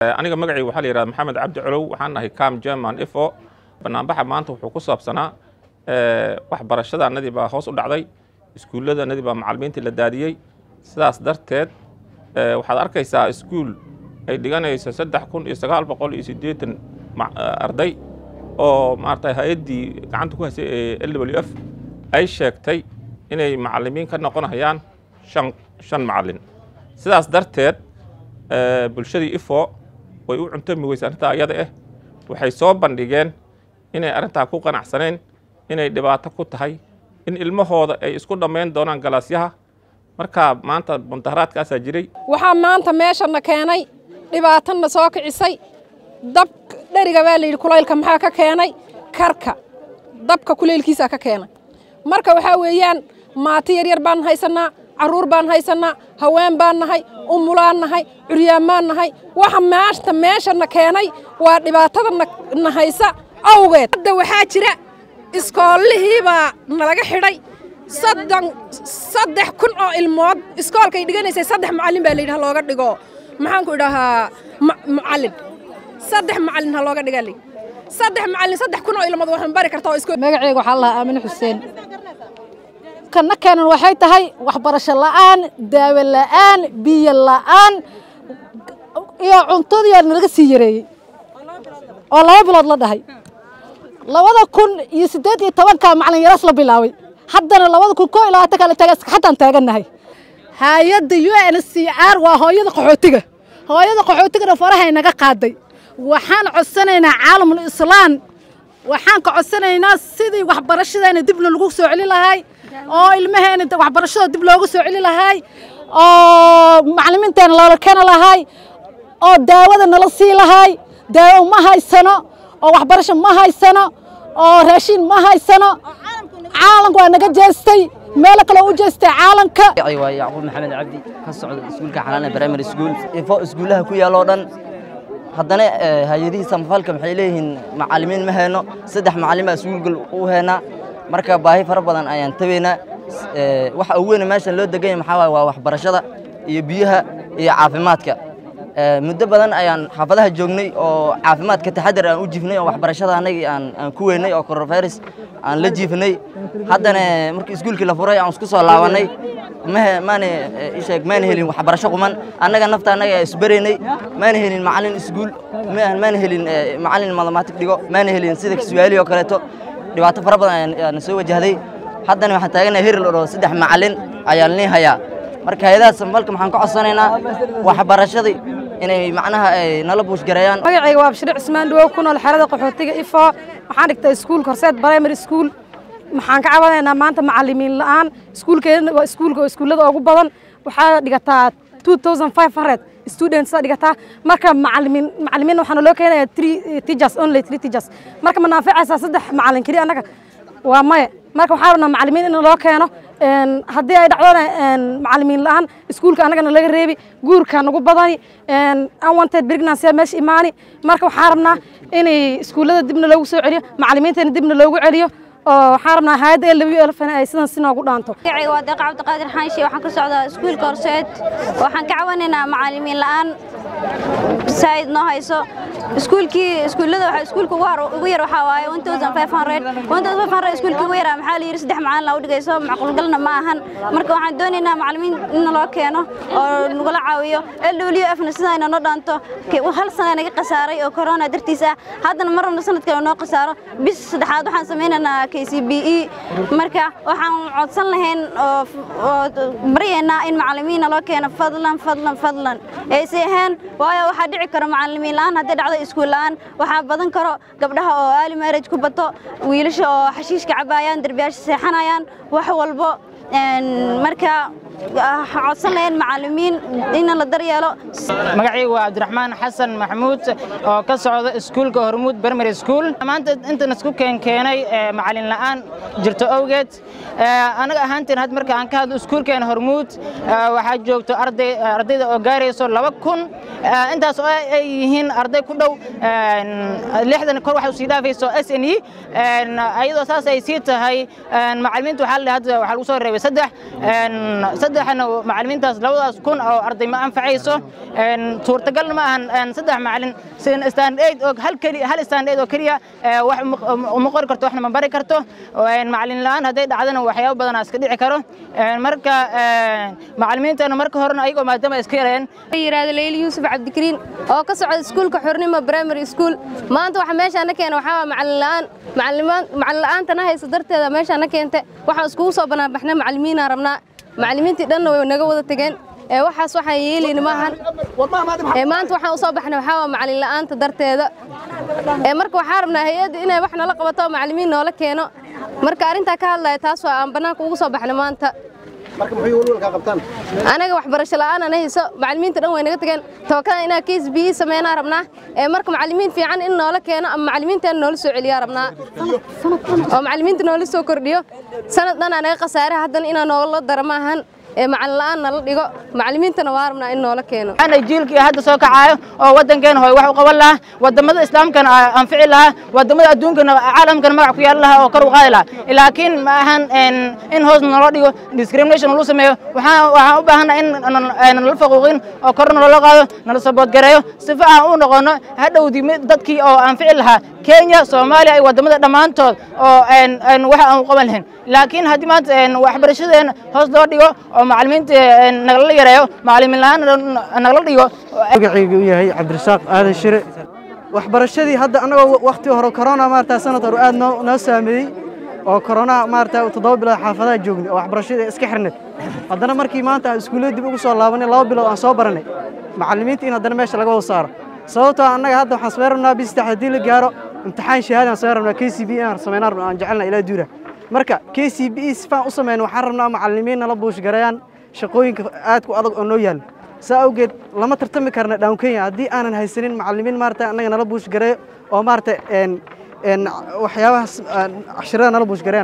aniga magacayga waxaa la yidhahda maxamed cabdi colow waxaan nahay cam german ifo banaanbaxa maanta wuxuu ku saabsanaa waxbarashadanadii baa hoos u dhacday iskuulladanadii baa macalimiintii la daadiyey sidaas darteed waxaad arkaysaa iskuul ay dhiganayso saddex kun iyo sagaal boqol iyo siddeetan arday oo maarata hay-addii gacanta ku haysay ee l w f ay sheegtay inay macalimiin ka noqonayaan shan shan macalin sidaas darteed bulshadii ifo way u cuntami weysa arrintaa ayada ah waxay soo bandhigeen inay arrintaa ku qanacsaneen inay dhibaato ku tahay in ilmahooda ay isku dhammayn doonaan galaasyaha markaa maanta mundaharaadkaasaa jiray waxaa maanta meeshana keenay dhibaatana soo kicisay dab dheriga baa layidhi kulaylka maxaa ka keenay karka dabka kulaylkiisaa ka keenay marka waxaa weeyaan maati yaryar baan haysannaa carruur baan haysannaa haween baan nahay umulaan nahay curyaamaan nahay waxa maanta meeshana keenay waa dhibaatada na haysa awgeed hadda waxaa jira iskoolihii baa nalaga xidhay soddon saddex kun oo ilmood iskoolkay dhiganaysay saddex macallin baa layidhi ha looga dhigo maxaanku idhahaa macallin saddex macallin ha looga dhiga layidhi saddex macallin saddex kun oo ilmood waxaan bari kartaa oo iskool magacayga waxaa lahaa aamine xuseen kana keenan waxay tahay waxbarasho la'aan daawo la'aan biyo la'aan iyo cuntadii nalaga sii yareeyey oo laba bilood la dhahay labada kun iyo siddeed iyo tobankaa macalin yaras la bilaabay haddana labada kun koo iyo labaatan kale taaga xataan taagannahay hay-adda u n c r waa hooyada qaxootiga hooyada qaxootigana farahay naga qaaday waxaan codsanaynaa caalamul islaan waxaan ka codsanaynaa sidii waxbarashadeena dibna lagu soo celi lahay oo ilmaheena waxbarashada dib loogu soo celi lahay oo macalimiinteena loola keeni lahay oo daawada nala sii lahay daawo ma haysano oo waxbarasho ma haysano oo raashiin ma haysano caalanka waa naga jeestay meelo kale u jeestay caalanka waa yacquub maxamed cabdi ka socda iskuulka xalaana primary school ifo iskuullaha ku yaal oo dhan haddana hay-adihii samafalka maxay leeyihiin macallimiin ma hayno saddex macallin baa iskuulgal u heynaa marka baahi fara badan ayaan tabaynaa waxa ugu weyne meeshan loo deganya maxaa waay waa waxbarashada iyo biyaha iyo caafimaadka muddo badan ayaan xaafadaha joognay oo caafimaadka taxadar aan u jiifnay oo waxbarashada annagii aan aan ku weynay oo coronavirus aan la jiifnay haddana markii iskuulkii la furay aan isku soo laabannay mahe maana isheeg maana helin waxbarasho quman annaga nafta annaga isbaraynay maana helin macallin iskuul maana helin macallin mathemaatic dhigo maana helin sida kiswaali oo kaleeto dhibaato fara badan ayaan soo wajahday haddana waxaan taaganahay hirir oo saddex macallin ayaan nii hayaa marka hay-adaha samafalka maxaan ka codsanaynaa waxbarashadii inay macnaha ay nala buushgareeyaan magacayga waa bashir cismaan dhawow ku nool xerada qaxootiga ifo waxaan dhigtay iskuulka horseed primary school maxaan ka cabanaynaa maanta macallimiin la'aan iskuulkeena waa iskuulka oo iskuullada ugu badan waxaa dhigataa two thousand five hundred students dhigataa marka macallimiin macallimiin waxaana loo keenayaa three teachers only three teachers marka ma naanficaysaa saddex macallin keliya annaga waa maya marka waxaa rabnaa macallimiin in loo keeno haddii ay dhacdona macallimiin la'aan iskuulka annagana laga reebi guurka nagu badani unwanted pregnancy meesha imaani marka waxaa rabnaa inay iskuullada dibna loogu soo celiyo macallimiintana dibna loogu celiyo oo waxaan rabnaa hayadda l w lfn ay sidan si noogu dhaanto magacayga waa deeqa cabdiqaadir xaanshe waxaan ka socdaa iskuulka horseed waxaan ka cawanaynaa macallimiin la'aan saa'id noo hayso iskuulkii iskuullada waxa iskuulka ugu ugu yar waxaa waaye 1500 1500 iskuulkii ugu yaraa maxaa la yiri saddex macallin la u dhigayso macquulgalna ma ahan marka waxaan doonaynaa macallimiin in loo keeno oo nagula caawiyo LWF na sidaa inoo dhaanto hal sano naga qasaaray oo corona dartiis ah haddana marna sanad kale noo qasaaro bis saddexaad waxaan sameynaynaa KCBE marka waxaan codsan lahayn oo baryaynaa in macallimiin loo keeno fadlan fadlan fadlan ayse ahayn waayo waxaa dhici karo macallimiin la'aan haddii dhacdo iskuul la'aan waxaa badan karo gabdhaha oo early marriage ku bato wiilasha oo xashiishka cabaayaan derbiyaasha seexanayaan wax walbo marka codsan lahayn macallimiin in la daryeelo magacaygu waa cabdiraxmaan xasan maxamuud oo ka socda iskuulka hormuud primary school maanta intan isku keenkeenay macallin la'aan jirto awgeed anaga ahaanteen had marka aan ka hadlo iskuulkeena hormuud waxaa joogto arday ardayda oo gaarayso laba kun intaas oo ay yihiin arday ku dhow lixdan kor waxa usii dhaafayso s n e ayadoo saas ay sii tahay macallimiinta waxaa la hadda waxaa lagu soo reebay saddex saddexna macallimiintaas labadaas kun oo arday ma anfacayso suurtagalna ma ahan saddex macallin sida stand aid oo hal keliya hal stand aid oo keliya wax uma qori karto waxna ma bari karto macallin la'aan hadday dhacdana waxyaabo badan iska dhici karo marka macallimiintana marka horena ayagoo maadaama iska yareen yiraahdo Leyli Yuusuf Cabdikariin oo ka socda iskuulka Xurnimo Primary School maanta waxa meeshaan na keenay waxa waa macallin la'aan macallimaan macallin la'aantana hayso darteeda meeshaan na keentay waxaan iskugu soo banaan baxnay macallimiin aan rabnaa macallimiintii dhanna way naga wada tageen ee waxaas waxaan yeelayna maahan ee maanta waxaan u soo baxnay waxaa waa macallin la'aanta darteeda ee marka waxaan rabnaa hay-adda inay wax nala qabato oo macallimiin noola keeno marka arrintaa ka hadlaya taas waa aan bannaanka ugu soo baxnay maanta anaga waxbarasho la'aan ana hayso macallimiinta dhan way naga tageen tawakada inaa case b sameynaa rabnaa ee marka macallimiin fiican in noola keeno ama macallimiinteena noola soo celiyaa rabnaa oo macallimiinta noola soo kordhiyo sanad dhan aa naga khasaare haddana inaa noola dara maahan ee macallin la'aan nala dhigo macallimiintana waa rabnaa in noola keeno ana jiilkii hadda soo kacaayo oo waddankeena hooy wax u qaban lahaa wadamada islaamkana anfici lahaa wadamada adduunkana caalamkana magac ku yeelan lahaa oo kor u qaadi lahaa laakiin ma ahan in hoos naloo dhigo discrimination lagu sameeyo waxaan waxaan u baahannaha in nala faquuqin oo kor naloola qaado nala saboodgareeyo sifa aan u noqono hadhowdii dadkii oo anfici lahaa kenya soomaaliya iyo wadamada dhammaantood oo wax aan u qaban lahayn laakiin haddii maanta waxbarashadeena hoos loo dhigo oo macallimiinta nagala yareeyo macallimiin la'aan nagala dhigo magacaygu u yahay cabdirasaaq aadan shire waxbarashadii hadda annagoo wakhti hore corona maarata sanad hore aad noo noo saameeyey oo corona maarata toddoba bilood xaafadaha joognay oo waxbarashadii iska xirnay haddana markii maanta aan iskuullada dib ugu soo laabanay laba bilood aan soo baranay macallimiinta in haddana meesha laga wada saaro sababtoo annaga hadda waxaan samey rabnaa bis saddex haddii la gaaro imtixaan shahaadaan samey rabnaa k c b aan sameynaa rabnaa aan jecelnaa ilaa duura marka k c b sifaan u sameyno waxaan rabnaa macallimiin nala buushgareeyaan shaqooyinka aadku adag oo noo yaalla saa awgeed lama tartami karna dhawn kenya haddii aanan haysanin macallimiin maarata annaga nala buushgareeyo oo maarata waxyaabahaas cashirada nala buushgareeyaan